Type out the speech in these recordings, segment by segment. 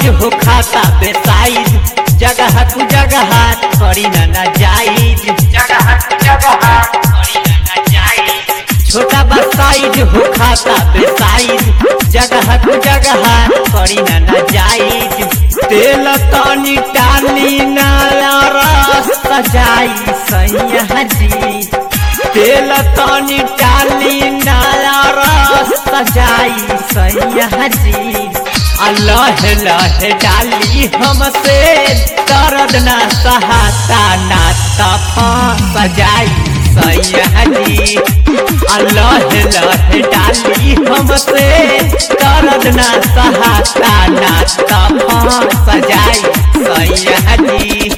हो खाता बेसाइज जगह कु जगह करी ना ना जाइज जगह कु जगह करी ना ना जाइज छोटा बा साइज हो खाता बेसाइज जगह कु जगह करी ना ना जाइज तेल तनी टानी ना रस सजाई सैया जी तेल तनी टाली नाला रस सजाई सैया जी अल्लाह लह डाली हमसे दर्द ना सहाता ना तफा सजाई सैया जी अल्लाह लह डाली हमसे दर्द ना सहाता ना तफा सजाई सैया जी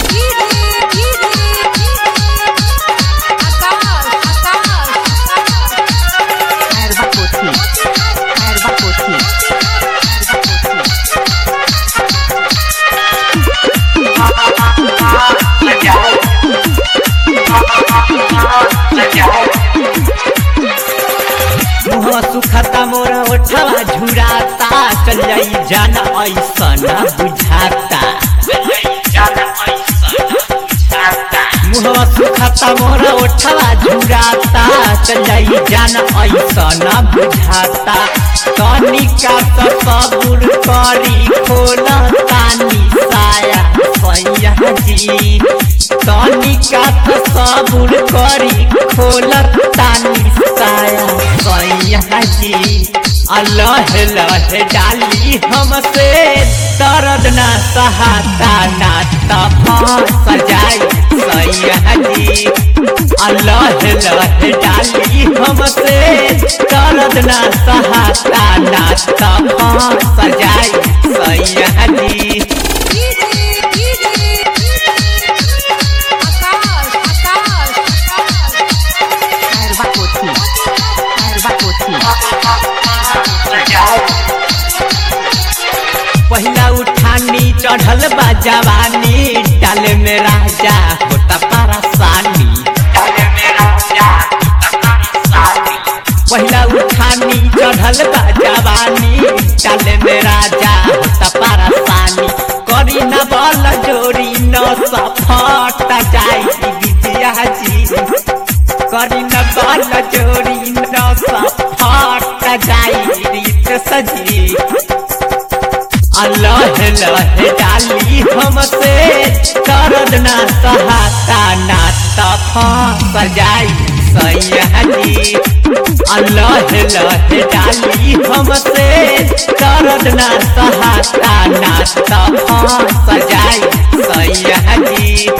Erva Poti. Erva Poti. Erva Poti. मुहवा सुखता मोरा ओठवा झुराता चल जाई जाना ऐसा ना बुझाता मुहवा सुखता मोरा ओठवा झुराता चल जाई जाना ऐसा ना बुझाता तनिका सा सबुर करी खोला तानी साया सैया जी तनिका सा सबुर करी खोला तानी साया सैया जी अल्लाह लह डाली हमसे दर्द ना सहाता ना तफा सजाई सैया जी अल्लाह लह डाली हमसे दर्द ना सहाता ना तफा सजाई सैया जी Erva Poti. Erva Poti. पहिला उठानी चढ़ल बा जवानी डाले में राजा होता परेशानी पहिला उठानी चढ़ल बा जवानी डाले में राजा होता परेशानी करी न बल जोरी न सफट जाई विद्या जी करी न बल जोरी न सफट जाई रीत सजी अल्लाह लह डाली हमसे दर्द ना सहाता ना तफा सजाई सैया जी अल्लाह लह डाली हमसे दर्द ना सहाता ना तफा सजाई सैया जी